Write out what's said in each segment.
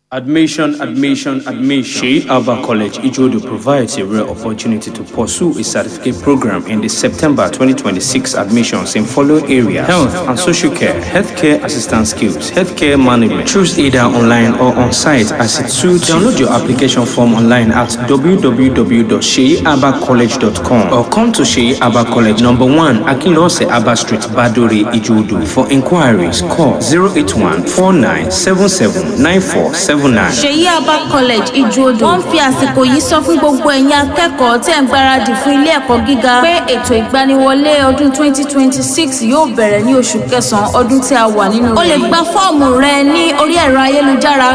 Admission, admission, admission. Sheikh Alba College, Ijodo provides a rare opportunity to pursue a certificate program in the September 2026 admissions in following areas health and social care, healthcare assistance skills, healthcare management. Choose either online or on site as it suits. Download your application form online at www.sheabacollege.com or come to Sheikh Alba College, number one, Akinlose Abba Street, Badore, Ijodo. For inquiries, call 081 4977 9479. ṣèyí abba college ìjòdò wọn fi àsìkò yìí sọ fún gbogbo ẹ̀yin akẹ́kọ̀ọ́ tẹ̀ ń gbáradì fún ilé ẹ̀kọ́ gíga pé ètò ìgbaniwọlé ọdún 2026 yóò bẹ̀rẹ̀ ní oṣù kẹsàn-án ọdún tí a wà nínú rẹ̀. o lè gba fọ́ọ̀mù rẹ ní orí ẹ̀rọ ayélujára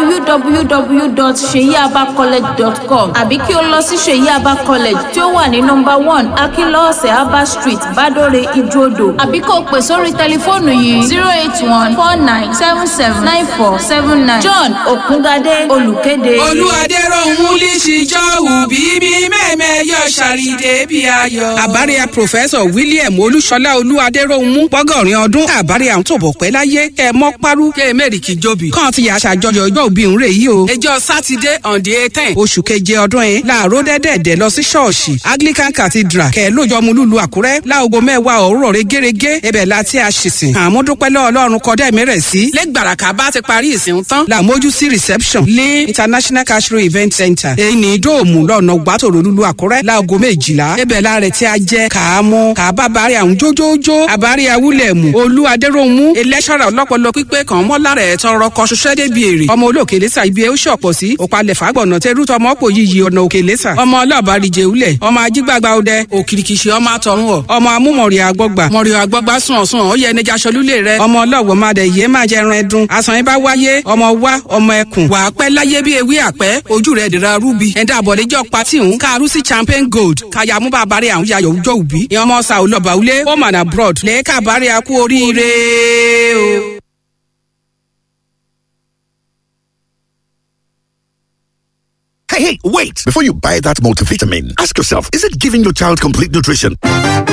www.seyiabacollege.com àbí kí o lọ sí ṣèyí abba college tí ó wà ní nọmba one akínlọ́ọ̀sẹ̀ abba street badore ìjòdò àbí kó o pè sórí tẹlifóònù yìí zero eight one four nine seven seven nine four seven nine john òkúngadé olùkéde. olùwàdẹ́rọ̀hún lìṣìjọ́wù bíbí mẹ́mẹ́ yọ ṣàrídé bí ayọ̀. àbáríà pòfẹ́sọ̀ william olúṣọlá olúwadẹ́rọ̀hún pọ́gọ́rin ọdún àbáríà ń tòbọ̀ pẹ́ láyé kẹ́ ẹ mọ́ parú kẹ́ ẹ mẹ́rì kí jóbi. kàn ti yà ṣàjọyọ̀ ọjọ́ òbí ń rè yí o. ẹjọ́ sátidé on the eighteen oṣù keje ọdún yìí láàárọ̀ dẹ́dẹ̀dẹ̀ lọ sí ṣọ́ọ̀ṣì anglican cathedral kẹ́ ẹ lójọ́ mu lùlù àkúrẹ́ láago mẹ́wàá òwúrọ̀ rẹ gẹ́gẹ́ ẹbẹ̀ láti àṣìṣìn àmúdúpẹ́lẹ́ ọlọ́run kọ́dẹ́ mẹ́rẹ̀ sí. lẹ́gbàràkà bá ti parí ìsìn tán làmójú sí reception ní international cashro event center èyí ní dóòmù lọ́nà gbàtòrò lulu àkúrẹ́ láago méjìlá ibẹ̀ la rẹ̀ tí a jẹ́ kàámú kàbá bari àwọn jójójó àbárí awúlẹ̀mù olú adéròmù ẹlẹ́ṣọ̀rọ̀ ọlọ́pọlọ pípé kan mọ́lá rẹ̀ tọrọ kọ ṣoṣẹ́ débi èrè ọmọ olóòkè lẹ́sà ibi ó ṣọ̀pọ̀ sí òpalẹ̀ fàgbọ̀nà tẹ́rù tọmọ pò yíyí ọ̀nà òkè lẹ́sà ọmọ ọlọ́ọ̀bárìjẹ ulẹ̀ ọmọ ajígbàgbà ọdẹ òkìrìkìṣì ọmọ àtọ̀run ọ̀ ọmọ amúmọ̀rì àgbọ̀gbà mọ̀rì àgbọ̀gbà sùn ọ̀sùn ó yẹ ẹnìjà ṣọlúlẹ̀ rẹ ọmọ ọlọ́wọ̀ má dẹ̀ yé má jẹran ẹdun àsàn yín bá wáyé ọmọ wá ọmọ ẹkùn wà á pẹ́ láyé bí ewé àpẹ́ ojú rẹ̀ dìra rúbi ẹ̀dá àbọ̀lẹ́jọ́ patí ń káàrú sí champagne gold káyà mú bá bari àwọn yayọ̀ ọjọ́ òbí ìyẹn ọmọ sa olọ́ba ulé home and abroad lẹ́ẹ̀ka bari akú oríire o. Hey, hey, wait! Before you buy that multivitamin, ask yourself is it giving your child complete nutrition?